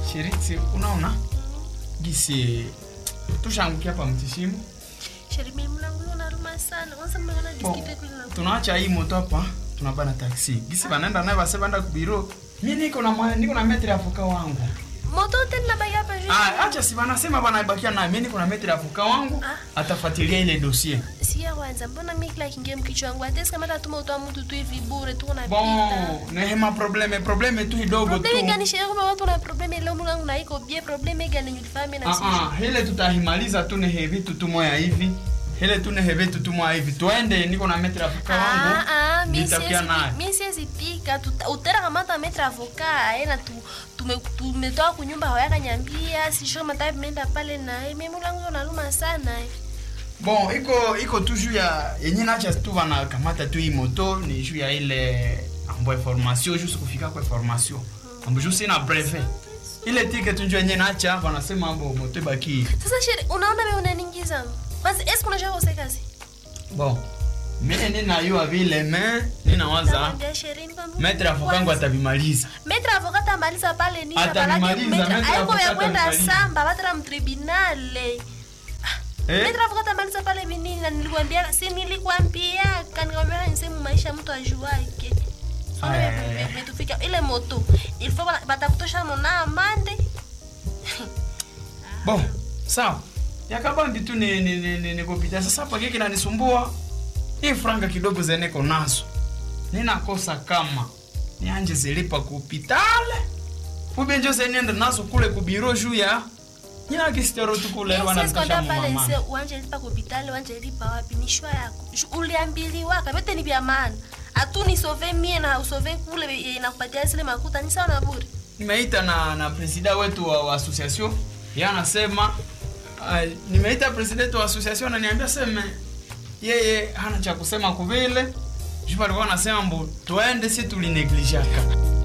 Shiriti, unaona gisi tushangukia hapa mtishimu. Sheri mimi mlango unaruma sana. Kwanza mmeona Bon, diskite kule na. tunaacha hii moto hapa, tunabana taksi. Gisi banaenda naye base banda kubiro. Mimi niko na mwa- niko na metri afuka wangu. Moto tena baki hapa juu. Ah, acha si banasema banaibakia naye. Mimi niko na metri afuka wangu. Ah. Atafuatilia ile dossier. Siya kwanza mbona mimi kila kingie mkichwa wangu hata kama tatuma utoa mtu tu hivi bure tu unapita. Bon, nehema probleme probleme tu kidogo tu. Probleme gani sheria kama watu na probleme leo mlango na iko bie probleme gani nilifahami na Ah sisi. ah, hele tutahimaliza tu nehe vitu tu moya hivi. Hele tu nehe vitu tu moya hivi. Tuende niko na metri afuka wangu. Ah ah, mimi Nitakia siwezi naye. mimi siwezi pika tuta- utera kama hata metra avoka ena tu tume tumetoa kunyumba hawaka nyambia si sure matabi menda pale na mimi mlango unaluma sana. eh. Bon, iko iko tu juu ya yenye nacha tu bana kamata tu hii moto ni juu ya ile ambo information juste kufika kwa information. Ambo juste na brevet. Ile ticket tu njoo yenye nacha wanasema ambo moto baki. Sasa sheri unaona wewe unaniingiza. Basi eske unajua kose kazi? Bon. Mimi nina yua vile me ninawaza Nakwambia sheri ni kwamba. metre afokangu atabimaliza. Metra avokata maliza pale ni Atamaliza, metra Aiko ya avocata kwenda atamaliza. samba batra mtribunale. Eh? Metra avokata maliza pale vinini na nilikwambia si nilikwambia kanikwambia ni sehemu maisha mtu ajuake. Aya. Metufika ile moto. Il faut batakutosha mona amande. Bon, sawa. Yakabambi tu ni ni ni, ni, ni kupita. Sasa hapa kile kinanisumbua. Hii franga kidogo zeneko nazo. Ninakosa kama nianje zilipa kupitale. Ube njo zenienda nazo kule kubiro juu ya Nina kistero tu kule wana Sasa pale mama. nse uanje lipa hospitali uanje lipa wapi ni shwa yako. Shu- Uliambiliwa kabete ni vya maana. Atu ni sove mie na usove kule eh, na kupatia zile makuta ni sawa na bure. Nimeita na na presida wetu wa, wa association. Yeye anasema uh, nimeita president wa association ananiambia sema yeye hana cha kusema kuvile. Jupa alikuwa anasema mbo tuende si tulineglijaka.